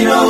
isanganiro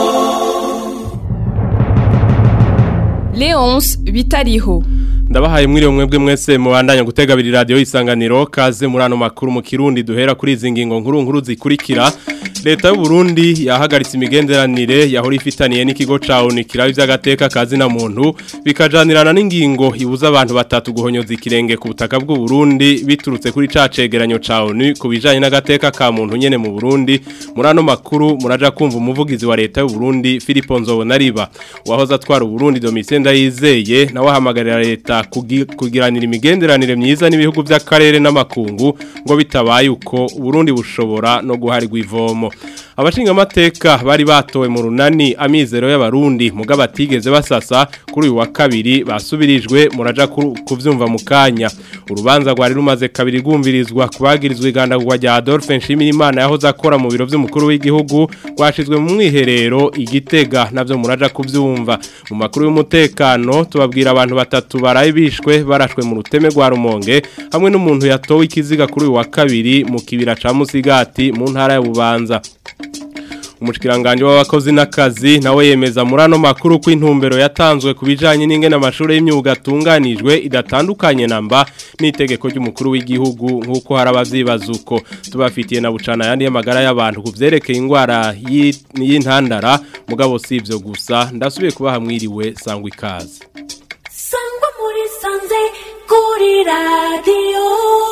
Leonce bitariho ndabahaye mwiriwe mwebwe mwese mubandanya gutega abiri radio isanganiro kaze muri ano makuru mu kirundi duhera kuri izi ngingo nkuru nkuru zikurikira leta y'u Burundi yahagaritse imigenderanire yahora ifitaniye n'ikigo ca ONU kiraba ivy'agateka kazi na muntu bikajanirana n'ingingo ibuza abantu batatu guhonyoza ikirenge ku butaka bw'u Burundi biturutse kuri ca cegeranyo ca ONU ku bijanye n'agateka ka muntu nyene mu Burundi muri ano makuru muraja kumva umuvugizi wa leta y'u Burundi Philippe Nzobonariba wahoze atwara u Burundi Domitien Ndayizeye nawe ahamagarira leta kugiranira imigenderanire myiza n'ibihugu by'akarere n'amakungu ngo bitabaye uko Burundi bushobora no guharirwa ivomo abashinga amateka bari batowe mu runani amizero y'abarundi muga batigeze basasa kuri uyu wa kabiri basubirijwe muraja kuvyumva mu kanya urubanza rwari rumaze kabiri rwumvirizwa kubagirizwa igandagurwa rya Adolphe Nshimirimana yahoze akora mu biro vy'umukuru w'igihugu rwashizwe mu mwiherero igitega navyo muraja kuvyumva mu makuru y'umutekano tubabwira abantu batatu baraye bishwe barashwe mu ruteme rwa Rumonge hamwe n'umuntu yatowe ikiziga kuri uyu wa kabiri mu kibira ca Musigati mu ntara ya Bubanza umushikiranganje w'abakozi n'akazi nawe yemeza muri ano makuru ko intumbero yatanzwe ku bijanye n'ingene amashuri y'imyuga atunganijwe idatandukanye namba n'itegeko ry'umukuru w'igihugu nk'uko hari abavyibaza uko tubafitiye na bucana yandi y'amagara y'abantu ku vyerekeye indwara y'intandara mugabo si ivyo gusa ndasubiye kubaha mwiriwe sangwa ikaze sangwa muri sanze kuri radiyo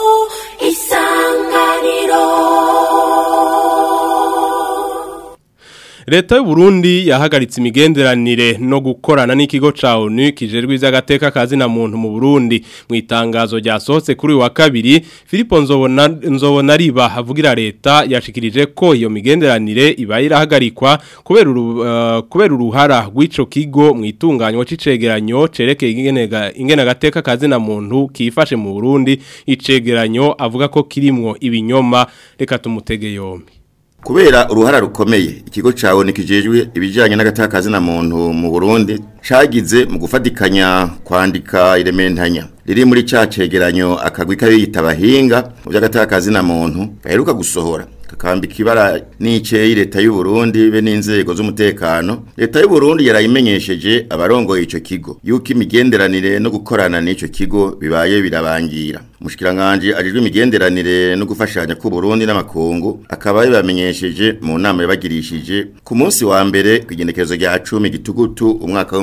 isanganiro Leta y'u Burundi yahagaritse imigenderanire no gukorana n'ikigo ca ONU kijejwe ivy'agateka kazi na muntu mu Burundi mu itangazo ryasohotse kuri wa kabiri Philippe Nzobona Nzobonariba havugira leta yashikirije ko iyo migenderanire ibaye irahagarikwa kubera uh, kubera uruhara rw'ico kigo mu itunganywa c'icegeranyo cerekeye ingenega ingena agateka kazi na muntu kifashe mu Burundi icegeranyo avuga ko kirimwo ibinyoma reka tumutege yombi kubera uruhara rukomeye ikigo cawe nikijejwe ibijanye n'agatakazi na muntu mu Burundi cagize mu gufatikanya kwandika irementanya riri muri ca cegeranyo akagwi kabiyita abahinga mu by'agatakazi na muntu gaheruka gusohora kakambika ibara n'iceyi leta y'u Burundi be n'inzego z'umutekano leta y'u Burundi yarayimenyesheje abarongoye ico kigo yuko imigenderanire no gukorana n'ico kigo bibaye birabangira mushikiranganje ajijwe imigenderanire no gufashanya ku Burundi n'amakungu akaba yabamenyesheje mu nama yabagirishije ku munsi wa mbere kwigenekerezo rya 10 gitugutu umwaka wa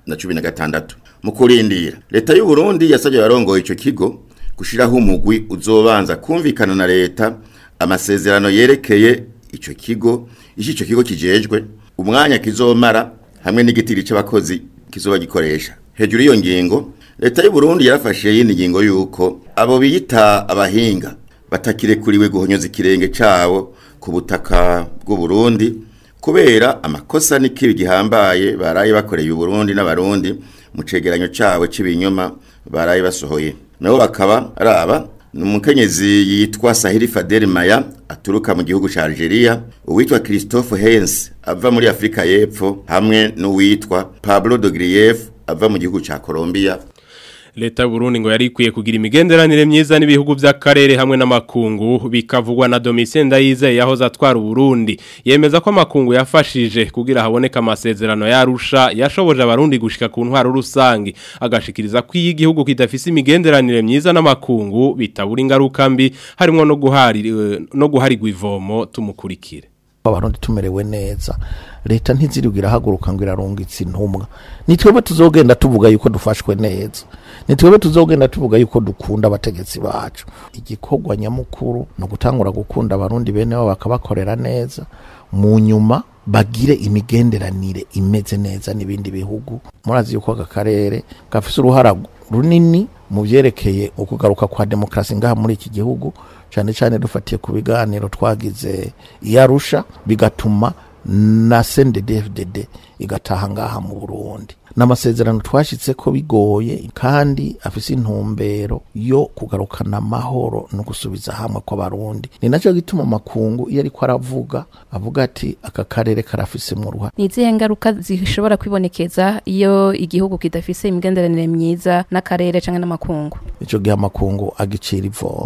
2016 mu kurindira leta y'u Burundi yasabye abarongoye ico kigo gushiraho umugwi uzobanza kumvikana na leta amasezerano yerekeye ico kigo ishi ico kigo kijejwe umwanya kizomara hamwe n'igitiri c'abakozi kizoba gikoresha hejuru iyo ngingo leta y'u Burundi yarafashe yindi ngingo yuko abo biyita abahinga batakirekuriwe guhonyoza ikirenge cabo ku butaka bw'u Burundi kubera amakosa n'ikibi gihambaye baraye bakoreye u Burundi n'abarundi mu cegeranyo cabo c'ibinyoma baraye basohoye nabo bakaba araba Numukenyezi yitwa Sahiri Fadel Maya aturuka mu gihugu ca Algeria, uwitwa Christophe Hens ava muri Afrika y'Epfo hamwe n'uwitwa Pablo Dogrief ava mu gihugu ca Colombia. Leta y'u Burundi ngo yari ikwiye kugira imigenderanire myiza n'ibihugu by'akarere hamwe n'amakungu bikavugwa na Domitien Ndayizeye yahoze atwara Burundi yemeza ko amakungu yafashije kugira haboneka amasezerano yarusha yashoboje abarundi gushika ku ntwaro rusangi agashikiriza ko iyi gihugu kidafise imigenderanire myiza n'amakungu bitabura ingaruka mbi harimo no guhari no guharirwa ivomo tumukurikire abarundi tumerewe neza leta ntizirigira haguruka ngo irarungitse intumwa nitwebwe tuzogenda tuvuga yuko dufashwe neza nitwebwe tuzogenda tuvuga yuko dukunda abategetsi bacu igikorwa nyamukuru no gutangura gukunda abarundi bene bo bakabakorera neza mu nyuma bagire imigenderanire imeze neza n'ibindi bihugu murazi yuko aka karere gafise uruhara runini mu byerekeye ukugaruka kwa demokarasi ngaha muri iki gihugu cyane cyane dufatiye ku biganiro twagize iyarusha bigatuma na CNDD-FDD igataha ngaha mu Burundi n'amasezerano twashitse ko bigoye kandi afise intumbero yo kugarukana amahoro no gusubiza hamwe kw'abarundi ni nacyo gituma makungu iyo ariko aravuga avuga ati aka karere karafise mu ruhare ni izihe ngaruka zishobora kwibonekeza iyo igihugu kidafise imigenderanire myiza n'akarere canke n'amakungu ico gihe amakungu agicira ivomo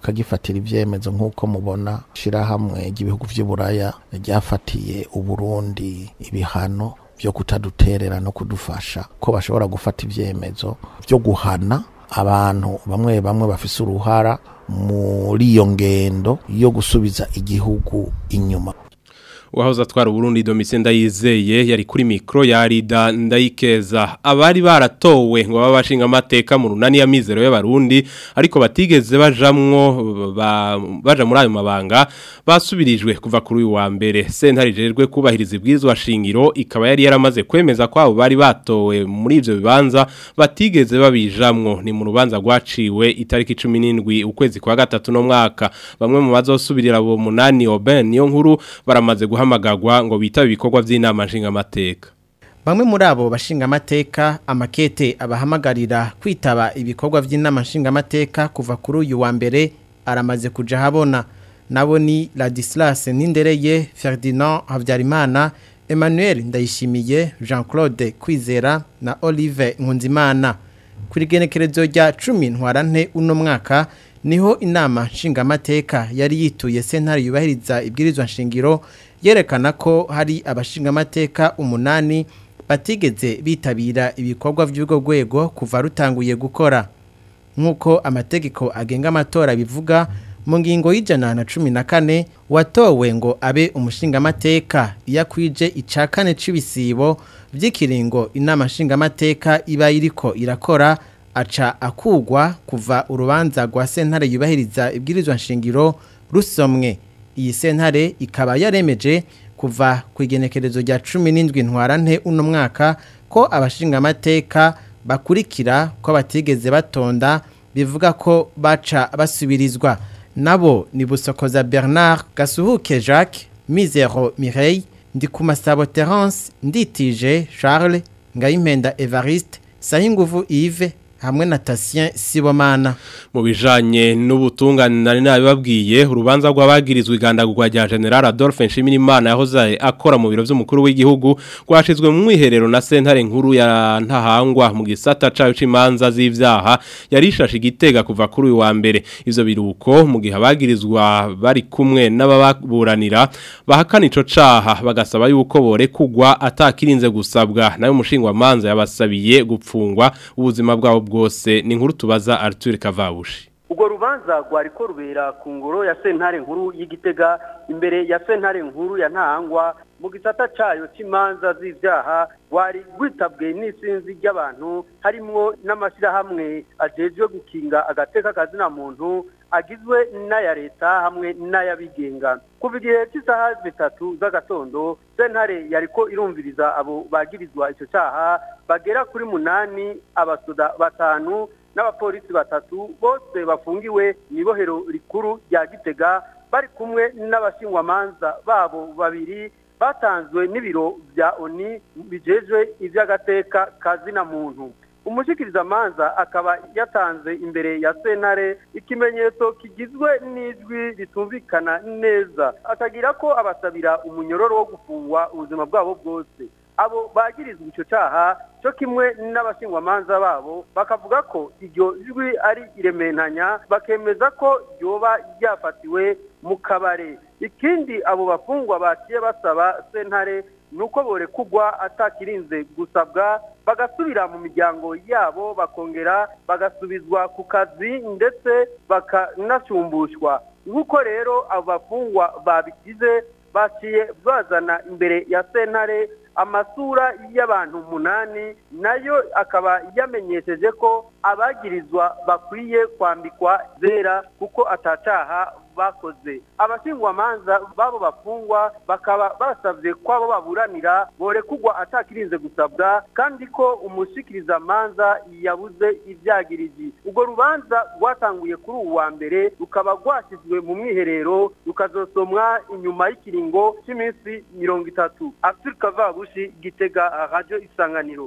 bakagifatira ivyemezo nk'uko mubona shirahamwe ry'ibihugu vy'uburaya ryafatiye uburundi ibihano vyo kutaduterera no kudufasha ko bashobora gufata ivyemezo vyo guhana abantu bamwe bamwe bafise uruhara muri iyo ngendo yo gusubiza igihugu inyuma uwahoze atwara Burundi Domitien Ndayizeye yari kuri mikro ya Rida Ndayikeza abari baratowe ngo baba bashinga amateka mu runani ya mizero y'abarundi ariko batigeze bajamwo ba, baja muri ayo mabanga basubirijwe kuva kuri uyu wa mbere sentare jerwe kubahiriza ibwirizwa shingiro ikaba yari yaramaze kwemeza ko abo bari batowe muri ivyo bibanza batigeze babijamwo ni mu rubanza rwaciwe itariki 17 ukwezi kwa gatatu no mwaka bamwe mu bazosubirira abo munani Oben niyo nkuru baramaze guha guhamagagwa ngo bitabe ibikorwa by'inama nshingamateka Bamwe muri abo bashinga amateka amakete abahamagarira kwitaba ibikorwa by'inama nshingamateka kuva kuri uyu wa mbere aramaze kuja habona nabo ni Ladislas Nindereye Ferdinand Havyarimana Emmanuel Ndayishimiye Jean-Claude Kwizera na Olive Nkunzimana kuri genekerezo rya 10 ntwarante uno mwaka niho inama nshingamateka yari yituye sentare yubahiriza ibwirizwa nshingiro yerekana ko hari abashingamateka umunani batigeze bitabira ibikorwa by'ubwo rwego kuva rutanguye gukora nk'uko amategeko agenga amatora bivuga mu ngingo y'ijana na cumi na kane watowe ngo abe umushingamateka iyo akwije icya kane cy'ibisibo by'ikiringo inama nshingamateka iba iriko irakora aca akugwa kuva urubanza rwa sentare yubahiriza ibwirizwa nshingiro rusomwe iyi sentare ikaba yaremeje kuva ku igenekerezo rya cumi n'indwi ntwarante uno mwaka ko abashingamateka bakurikira ko batigeze batonda bivuga ko baca basubirizwa nabo ni busokoza bernard gasuhuke jacques mizero mireille ndikumasabo terence nditije charles ngayimpenda evariste sahinguvu yves hamwe na Tatien Sibomana mu bijanye n'ubutungane nari nabibabwiye urubanza rw'abagirizwe igandagurwa rya General Adolphe Nshimirimana yahoze akora mu biro vy'umukuru w'igihugu rwashizwe mu mwiherero na sentare nkuru ya ntahangwa mu gisata cayo c'imanza z'ivyaha yarishashe igitega kuva kuri uyu wa mbere ivyo biruko mu gihe abagirizwa bari kumwe n'ababuranira bahakana ico caha bagasaba yuko borekugwa atakirinze gusabwa nayo mushingwa manza yabasabiye gupfungwa ubuzima bwabo bwose ni inkuru tubaza Arthur Kavabushi ubwo rubanza rwari ko rubera ku ngoro ya sentare nkuru y'igitega imbere ya sentare nkuru ya ntahangwa mu gisata cayo cy'imanza z'ivyaha rwari rwitabwe n'isinzi ry'abantu harimwo n'amashyirahamwe ajejwe gukinga agateka kazina muntu agizwe n'aya leta hamwe n'ay'abigenga kuva igihe cy'isaha zitatu z'agatondo sentare yariko irumviriza abo bagirizwa icyo cyaha bagera kuri munani abasoda batanu n'abapolisi batatu bose bafungiwe mu ibohero rikuru rya gitega bari kumwe n'abashingwamanza babo babiri batanzwe n'ibiro bya oni bijejwe iby'agateka kazina muntu umushikirizamanza akaba yatanze imbere ya sentare ikimenyetso kigizwe n'ijwi ritumvikana neza akagira ko abasabira umunyororo wo gufungwa ubuzima bwabo bwose abo bagirizwa icyo cyaha cyo kimwe n'abashingwamanza babo bakavuga ko iryo jwi ari irementanya bakemeza ko ryoba ryafatiwe mu kabare ikindi abo bafungwa baciye basaba sentare nuko borekugwa atakirinze gusabwa bagasubira mu miryango yabo bakongera bagasubizwa ku kazi ndetse bakanasumbushwa nk'uko rero abo bafungwa babigize baciye bazana imbere ya sentare amasura y'abantu umunani nayo akaba yamenyesheje ko abagirizwa bakwiye kwambikwa zera kuko atacaha bakoze abashingwamanza babo bafungwa bakaba basabye ko abo baburanira borekugwa atakirinze gusabwa kandi ko umushikirizamanza yabuze ibyagiriji ubwo rubanza rwatanguye kuri ubu wa mbere rukaba rwashyizwe mu mwiherero rukazosomwa inyuma y'ikiringo cy'iminsi mirongo itatu afurika vabushi gitega radiyo isanganiro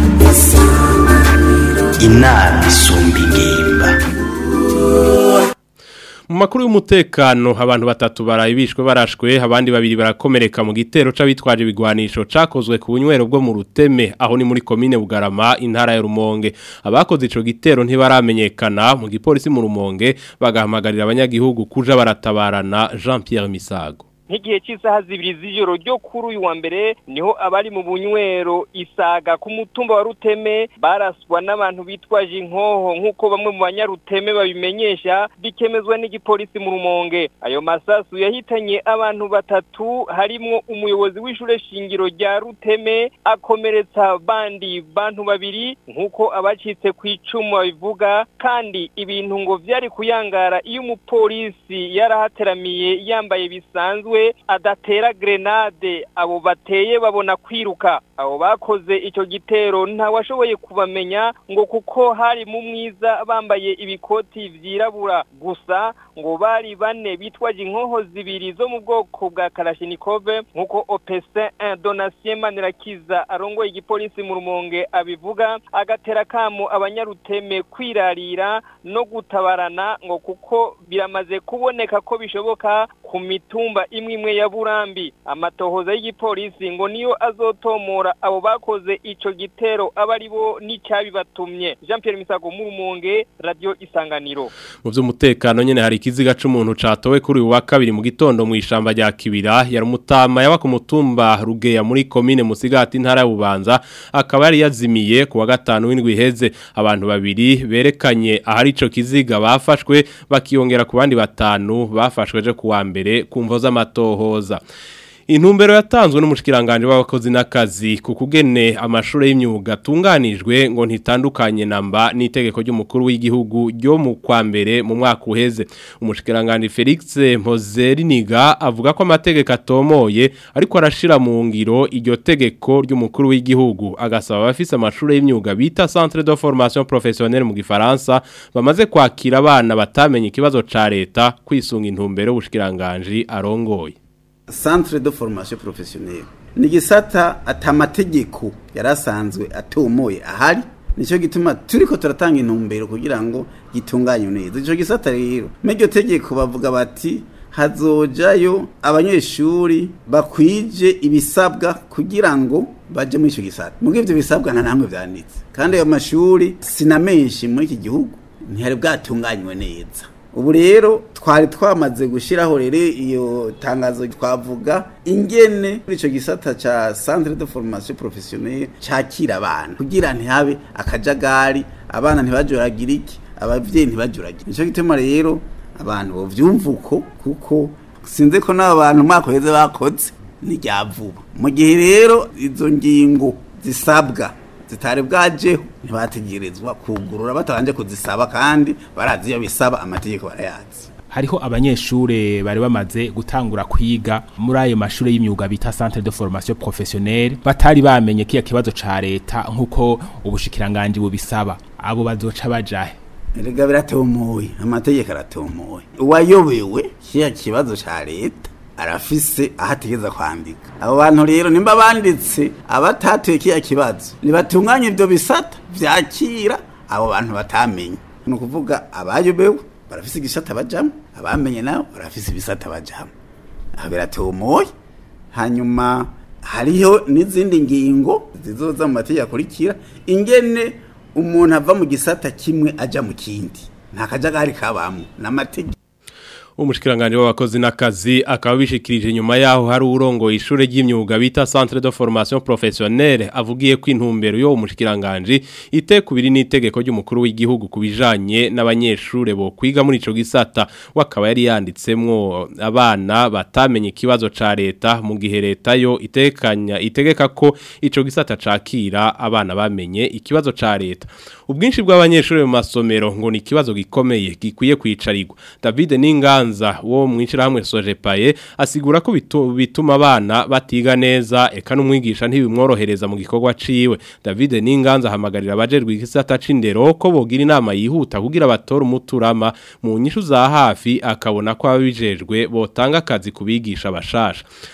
inama isumba ingimba mu makuru y'umutekano abantu batatu barayibishwe barashwe abandi babiri barakomereka mu gitero c'abitwaje ibigwanisho cakozwe ku bunywero bwo mu ruteme aho ni muri komine Bugarama intara ya Rumonge abakoze ico gitero ntibaramenyekana mu gipolisi mu Rumonge bagahamagarira abanyagihugu kuja baratabarana Jean Pierre Misago nk'igihe cy'isaha zibiri z'ijoro ryo kuri uyu wa mbere niho abari mu bunywero isaga ku mutumba wa ruteme baraswa n'abantu bitwaje inkoho nk'uko bamwe mu banyaruteme babimenyesha bikemezwa n'igipolisi mu rumonge ayo masasu yahitanye abantu batatu harimwo umuyobozi w'ishure shingiro rya ruteme akomeretsa bandi bantu babiri nk'uko abacitse ku icumu babivuga kandi ibintu ngo vyari kuyangara iyo umupolisi yarahateramiye yambaye bisanzwe adatera grenade abo bateye babona kwiruka abo bakoze icyo gitero ntawashoboye kubamenya ngo kuko hari mu mwiza bambaye ibikoti vyirabura gusa ngo bari bane bitwaje inkoho zibiri zo mu bwoko bwa Kalashnikove nkuko OPC 1 Donatien Manirakiza arongoye igipolisi mu rumonge abivuga agatera kamo abanyaruteme kwirarira no gutabarana ngo kuko biramaze kuboneka ko bishoboka ku mitumba imwe imwe ya Burambi amatohoza y'igipolisi ngo niyo azotomora abo bakoze ico gitero abari bo n'icyabibatumye Jean Pierre Misago mu rumonge radio isanganiro mu by'umutekano nyene hari ikiziga c'umuntu catowe kuri uwa kabiri mu gitondo mu ishamba rya Kibira yari umutama yaba ku mutumba Rugeya muri commune Musigati ntara ya Bubanza akaba yari yazimiye ku wa gatanu w'indwi iheze abantu babiri berekanye ahari ico kiziga bafashwe bakiyongera ku bandi batanu bafashwe je ku wa mbere kumvo z'amatohoza Intumbero yatanzwe n'umushikiranganje w'abakozi n'akazi ku kugene amashuri y'imyuga atunganijwe ngo ntitandukanye namba n'itegeko ry'umukuru w'igihugu ryo mu kwa mbere mu mwaka uheze umushikiranganje Felix Mpozeriniga avuga ko amategeko atomoye ariko arashira mu ngiro iryo tegeko ry'umukuru w'igihugu agasaba abafise amashuri y'imyuga bita Centre de Formation Professionnelle mu gifaransa bamaze kwakira abana batamenye ikibazo ca leta kwisunga intumbero y'ubushikiranganje arongoye centre de formation professionnelle ni gisata atamategeko yarasanzwe atomoye ahari nico gituma turiko turatanga intumbero kugira ngo gitunganye neza ico gisata rero n'iryo tegeko bavuga bati hazojayo abanyeshuri bakwije ibisabwa kugira ngo baje muri ico gisata mugo ivyo bisabwa nta namwe vyanditse kandi ayo mashuri sinamenshi muri iki gihugu ntihari bwatunganywe neza ubu rero twari twamaze gushyiraho rero iyo tangazo twavuga ingene muri icyo gisata cya centre de formation professionnelle cyakira abana kugira ntihabe akajagari abana ntibajuragire iki ababyeyi ntibajuragire nicyo gituma rero abantu bovyumva uko kuko sinzi ko n'abo bantu umwaka uheze bakoze ni rya vuba mu gihe rero izo ngingo zisabwa zitari bwajeho ntibategerezwa kugurura batabanje kuzisaba kandi barazi iyo bisaba amategeko barayazi hariho abanyeshure bari bamaze gutangura kwiga muri ayo mashuri y'imyuga bita centre de formation professionnelle batari bamenye kiya kibazo ca leta nkuko ubushikiranganje bubisaba abo bazoca bajahe erega biratomoye amategeko aratomoye uwayobewe kiya kibazo ca leta arafise aho ategeza kwandika abo bantu rero nimba banditse abatatuye kiya kibazo nibatunganye ibyo bisata vyakira abo bantu batamenye ni ukuvuga abayobewe barafise igisata bajamo abamenye nabo barafise ibisata bajamo aho biratomoye hanyuma hariho n'izindi ngingo zizoza mu mategeko akurikira ingene umuntu ava mu gisata kimwe aja mu kindi nta kajagari kabamwo n'amategeko umushikiranganje w'abakozi n'akazi akaba bishikirije nyuma yaho hari urongo ishure ry'imyuga bita Centre de Formation Professionnelle avugiye ko intumbero yo umushikiranganje itekubiri n'itegeko ry'umukuru w'igihugu kubijanye n'abanyeshure bo kwiga muri ico gisata wakaba yari yanditsemwo abana batamenye ikibazo ca leta mu gihe leta yo itekanya itegeka ko ico gisata cakira abana bamenye ikibazo ca leta ubwinshi bw'abanyeshure mu masomero ngo ni ikibazo gikomeye gikwiye kwicarirwa David Ninga Nganza wo mwishirahamwe Sojepaye asigura ko bituma abana batiga neza eka n'umwigisha ntibimworohereza mu gikorwa ciwe David Ninganza hamagarira abajerwe igisata c'indero ko bogira inama yihuta kugira batora umuturama mu nyishu za hafi akabona ko ababijejwe botanga akazi kubigisha bashasha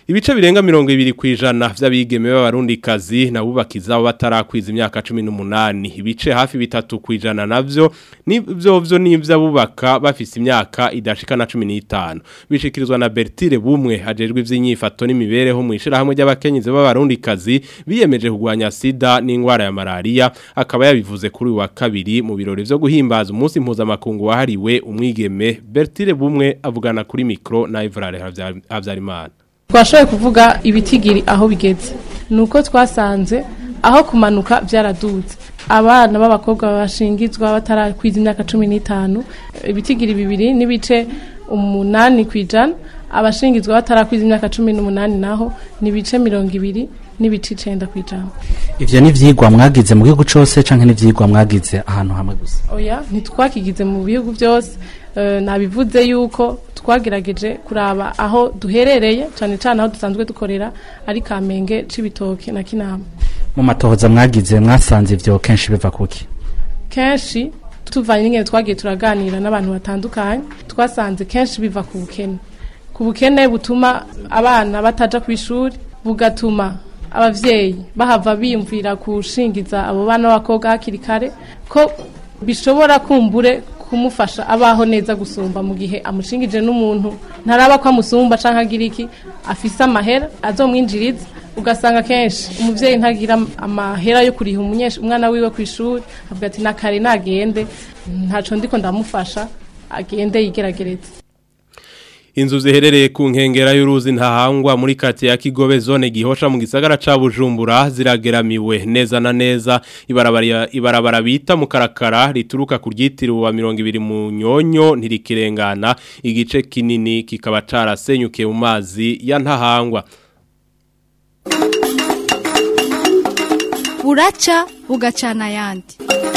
Ibice birenga mirongo ibiri kwijana vy'abigeme b'abarundikazi nabubakiza batarakwiza imyaka 18 ibice hafi bitatu kwijana navyo nivyo vyo n'ivy'abubaka bafise imyaka idashika na 15 bishikirizwa na Bertire bumwe hajejwe ivy'inyifato n'imibereho mu ishira hamwe ry'abakenyezi b'abarundikazi biyemeje kugwanya sida n'ingwara ya malaria akaba yabivuze kuri uyu wa kabiri mu birori vyo guhimbaza umunsi mpuzamakungu wahariwe umwigeme Bertire bumwe avugana kuri mikro na Evrare Havyarimana twashoboye kuvuga ibitigiri aho bigeze ni uko twasanze aho kumanuka byaradutse abana b'abakobwa bashingizwa batarakwiza imyaka cumi n'itanu ibitigiri bibiri n'ibice umunani ku ijana abashingizwa batarakwiza imyaka cumi n'umunani naho ni ibice mirongo ibiri n'ibice icenda ku ijana ivyo ni ivyigwa mwagize mu gihugu cose canke ni ivyigwa mwagize ahantu hamwe gusa oya ntitwakigize mu bihugu byose eh, nabivuze yuko twagerageje kuraba aho duherereye cyane cyane aho dusanzwe dukorera ari kamenge c'ibitoke na kinama mu matohoza mwagize mwasanze ivyo kenshi biva kuki kenshi tuvanye n'ingene twagiye turaganira n'abantu batandukanye twasanze kenshi biva ku bukene ku bukene butuma abana bataja ku ishuri bugatuma abavyeyi bahava biyumvira kushingiza abo bana b'abakobwa hakiri kare ko bishobora kumbure kumufasha abaho neza gusumba mu gihe amushingije n'umuntu ntaraba ko amusumba canke agira iki afise amahera azomwinjiriza ugasanga kenshi umuvyeyi ntagira amahera yo kuriha umunyesha umwana wiwe ku ishuri avuga ati nakare nagende ntaco ndiko ndamufasha agende yigeragereze Inzu ziherereye ku nkengera y'uruzi ntahangwa muri kati ya Kigobe zone gihosha mu gisagara ca Bujumbura zirageramiwe neza na neza ibarabara ibarabara bita mu karakara rituruka ku ryitiriwe wa 200 mu nyonyo ntirikirengana igice kinini kikaba carasenyuke mu mazi ya ntahangwa buraca bugacana ayandi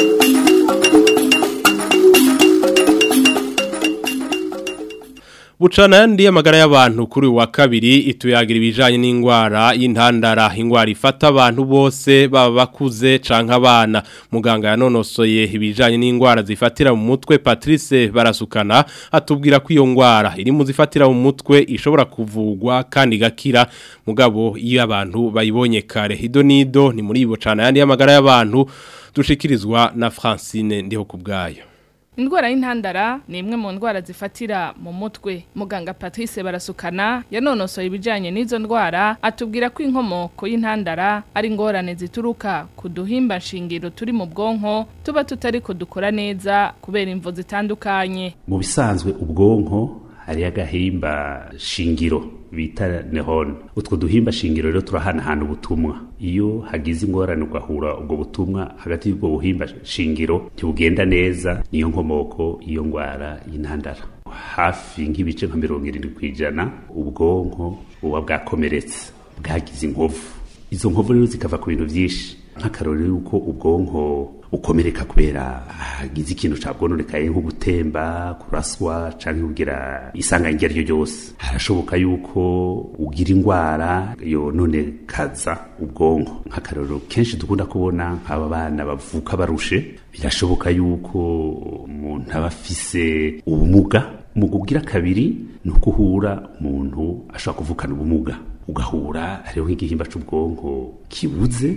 Bucana yandi amagara y'abantu kuri uyu wa kabiri ituyagira ibijanye n'ingwara y'intandara ingwara ifata abantu bose baba bakuze canke abana muganga yanonosoye ibijanye n'ingwara zifatira mu mutwe Patrice barasukana atubwira ko iyo ngwara iri mu zifatira mu mutwe ishobora kuvugwa kandi gakira mugabo iyo abantu bayibonye kare hido nido ni muri bucana yandi y'amagara y'abantu dushikirizwa na Francine ndiho kubgayo Indwara y'intandara ni imwe mu ndwara zifatira mu mutwe. Muganga Patrice Barasukana yanonosoye ibijanye n'izo ndwara atubwira ko inkomoko y'intandara ari ingorane zituruka ku duhimba nshingiro turi mu bwonko tuba tutari dukora neza kubera imvo zitandukanye. Mu bisanzwe ubwonko hari agahimba shingiro bita nehone utwo duhimba shingiro rero turahanahana ubutumwa iyo hagize ingorane ugahura ubwo butumwa hagati y'ubwo buhimba shingiro ntibugenda neza niyo nkomoko iyo ngwara y'intandara hafi nk'ibice nka mirongo irindwi ku ijana ubwonko buba bwakomeretse bwagize inkovu izo nkovu rero zikava ku bintu byinshi nk'akarori yuko ubwonko ukomereka kubera hagize ikintu cabwononekaye nko gutemba kuraswa canke kugira isanganya iryo ryo ryose harashoboka yuko ugira ingwara yononekaza ubwonko nk'akarorero kenshi dukunda kubona nk'aba bana bavuka barushe birashoboka yuko umuntu aba afise ubumuga mu kugira kabiri ni uko uhura umuntu ashobora kuvukana ubumuga ugahura hariho nk'igihimba c'ubwonko kibuze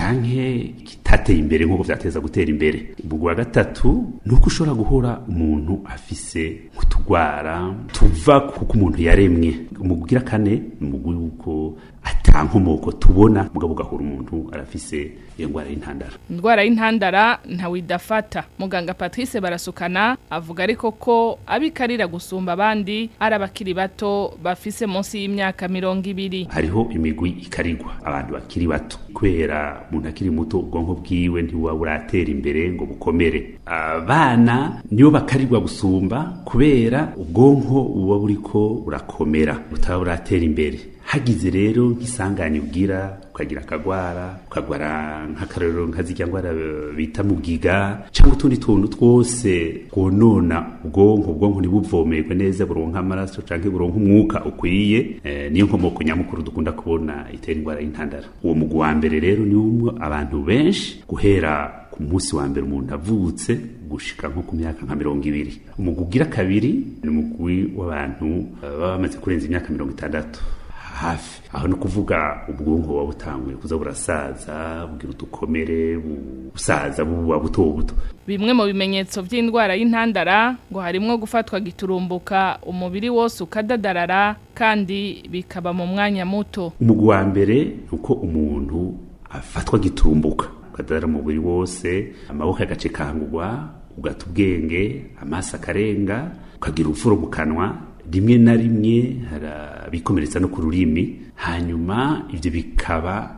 canke kitateye imbere nk'uko vyateza gutera imbere ubwo wa gatatu nuko ushobora guhora umuntu afise nk'utugwara tuva kuko umuntu yaremwe mu kugira kane mu yuko ata nkomoko tubona mugabo ugahura umuntu arafise iyo ngwara y'intandara Indwara y'intandara ntawe idafata. Muganga Patrice Barasukana avuga ariko ko abikarira gusumba abandi ari abakiri bato bafise munsi y'imyaka mirongo ibiri. hariho imigwi ikarirwa abantu bakiri bato kubera umuntu akiri muto ubwonko bwiwe ntibuba buratera imbere ngo bukomere abana nibo bakarirwa gusumba kubera ubwonko buba buriko burakomera butaba buratera imbere hagize rero nk'isanganya ubwira ukagira akagwara ukagwara nk'akarorero nka zirya ngwara eh, bita mugiga cyangwa utundi tuntu twose twonona ubwonko ubwonko ntibuvomerwe neza buronka amaraso canke buronka umwuka ukwiye eh, niyo nkomoko nyamukuru dukunda kubona itera ingwara y'intandara uwo mugwi wa mbere rero ni umwe abantu benshi guhera ku munsi wa mbere umuntu avutse gushika nko ku myaka nka mirongo ibiri umugwi ugira kabiri ni umugwi w'abantu eh, baba bamaze kurenza imyaka mirongo itandatu hafi aho no kuvuga ubwonko buba butanguye kuza burasaza bugira udukomere busaza buba buto buto bimwe mu bimenyetso by'indwara y'intandara ngo harimwo gufatwa giturumbuka umubiri wose ukadadarara kandi bikaba mu mwanya muto umugwi wa mbere ni uko umuntu afatwa giturumbuka ukadadara umubiri wose amaboko agacikangurwa ugata ubwenge amaso akarenga ukagira urufuro mu kanwa rimwe na rimwe harabikomeretsa no ku rurimi hanyuma ibyo bikaba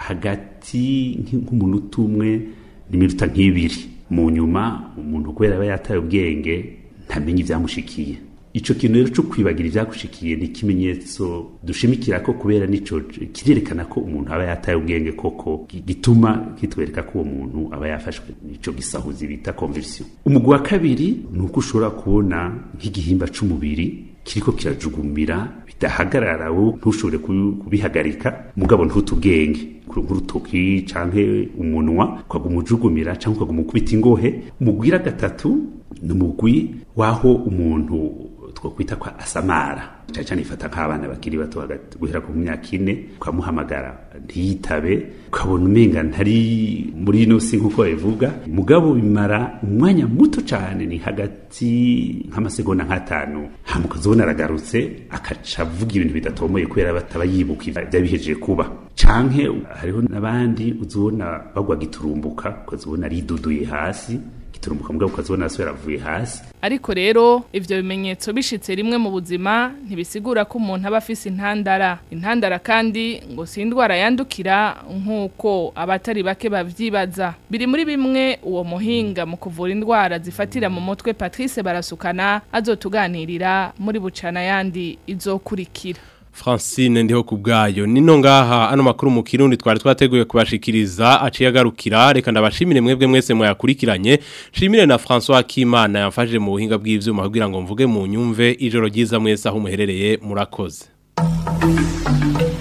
hagati nk'umunota umwe n'iminota nk'ibiri mu nyuma umuntu kubera aba yataye ubwenge ntamenye ibyamushikiye ico kintu rero cyo kwibagira ivyagushikiye ni ikimenyetso dushimikira ko kubera nico kirerekana ko umuntu aba yataye ubwenge koko gituma kitwereka ko uwo muntu aba yafashwe nico gisahuzi bita conversion umugwi wa kabiri ni uko ushobora kubona nk'igihimba c'umubiri kiriko kirajugumira bidahagarara wowe ntushobore kubihagarika mugabo ntute ubwenge nk'urutoki canke umunwa ukaguma ujugumira canke ukaguma ukubita ingohe umugwira gatatu ni umugwi w'aho umuntu twakwita kwa asamara cyane cyane ifata nk'abana bakiri bato guhera ku myaka ine ukamuhamagara ntiyitabe ukabona umenga ntari muri ino si nk'uko babivuga mugabo bimara umwanya muto cyane ni hagati nk'amasegonda nk'atanu hama ukazibona aragarutse akaca avuga ibintu bidatomoye kubera bataba yibuka byabihejeje kuba canke hariho n'abandi uzibona bagwa giturumbuka ukazibona ariduduye hasi giturumbuka mugabo ukazibona asubira avuye hasi ariko rero ivyo bimenyetso bishitse rimwe mu buzima ntibisigura ko umuntu aba afise intandara intandara kandi ngo si indwara yandukira nk'uko abatari bake bavyibaza biri muri bimwe uwo muhinga mu kuvura indwara zifatira mu mutwe Patrice barasukana azotuganirira muri bucana yandi izokurikira Francine ndiho kubgayo nino ngaha ano makuru mu kirundi twari twateguye kubashikiriza aciye agarukira reka ndabashimire mwebwe mwese mwayakurikiranye shimire na François Kimana yamfashije mu buhinga bw'ivyuma kugira ngo mvuge mu nyumve ijoro ryiza mwese aho muherereye murakoze